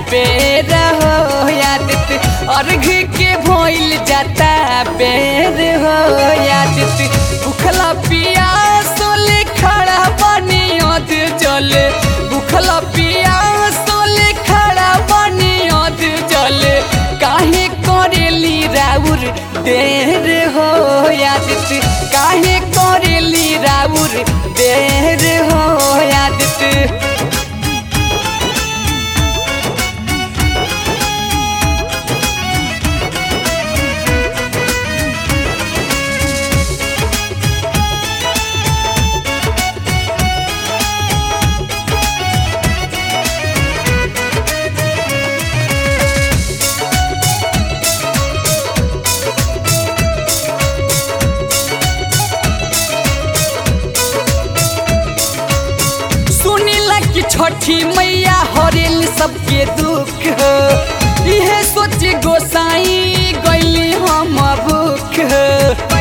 बेर हो यादित अर्घ के भइल जाता बेर हो यादित भूखला पियासोले खड़ा बनी अध जल भूखला पियासोले खड़ा बनी अध जल काहे करेली राउर देर हो यादित काहे करेली राउर देर हो यादित सुनीला कि छठी मैया हरेल सबके दुख हो इहे सोच गोसाई गैली हम भूख हो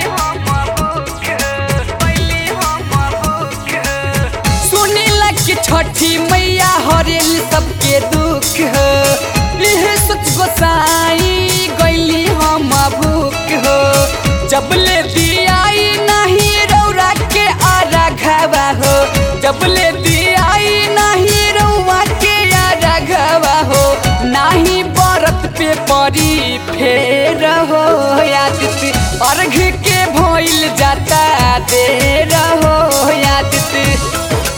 सुनीला कि छठी मैया हरेल सबके दुख हो इहे सोच गोसाई गैली हम भूख हो जब ले दियाई नहीं रौरा के आरा घावा हो जब ले दियाई नहीं रौआ के आरा घावा हो नाही बरत पे परी फेर हो यादित अर्घ के भइल जाता देर हो यादित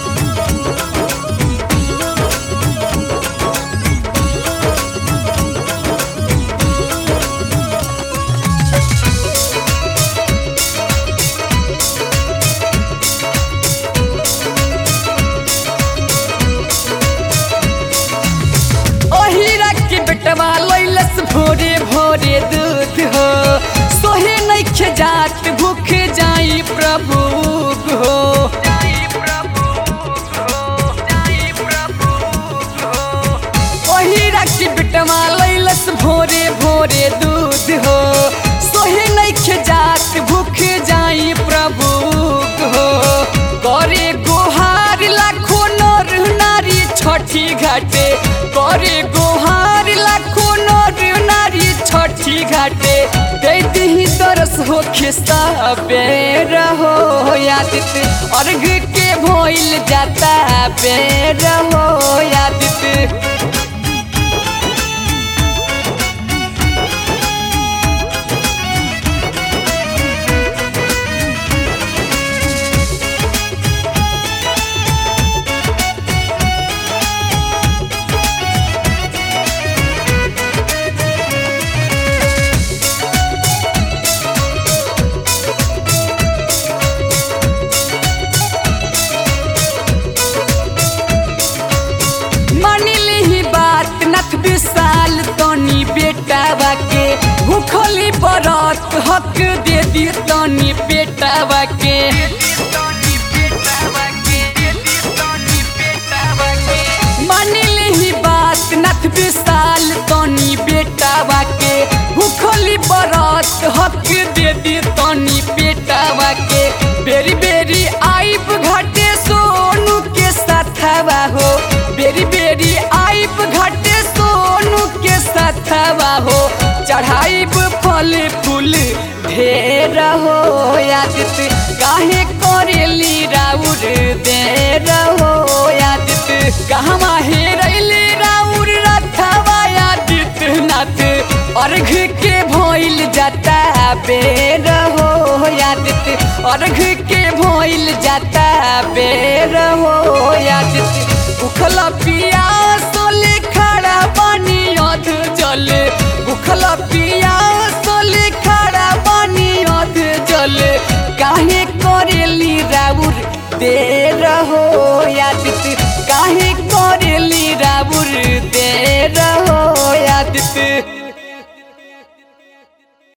ओहिरा के बेटवा लैलस भोरे भोरे दूध हो सोहे नइखे जात भूख जाई प्रभु हो ओहिरा के बेटवा लैलस भोरे भोरे दूध हो सोहे नइखे जात भूख जाई प्रभु हो करे गोहार लाखो नर नारी छठी घाटे करे गोहार लाखो नर नारी छठी घाटे दे दही तरस हो खिस्ता बेर हो यादित अर्घ के भइल जाता बेर हो यादित मानिली ही बात नथ विशाल तनी बेटावा के भूखली बरत हक दे दी तनी बेटावा के मानिली ही बात नथ विशाल तनी बेटावा के भूखली बरत हक दे दी तनी बेटावा के बेरी बेरी आइब घाटे सोनू के साथवा हो बेरी बेरी आइब घाटे सोनू के साथवा हो चढ़ाइब फल फूल ढेर हो यादित काहे करेली राउर देर हो यादित कहवा हेरैली राउर रथवा यादित नाथ अर्घ के भइल जाता बेर हो यादित अर्घ के भइल जाता बेर हो यादित भूखला पियासोले खड़ा बनी अध जल भूखला पियासोले खड़ा बनी अध जल काहे करेली राउर देर हो यादित काहे करेली राउर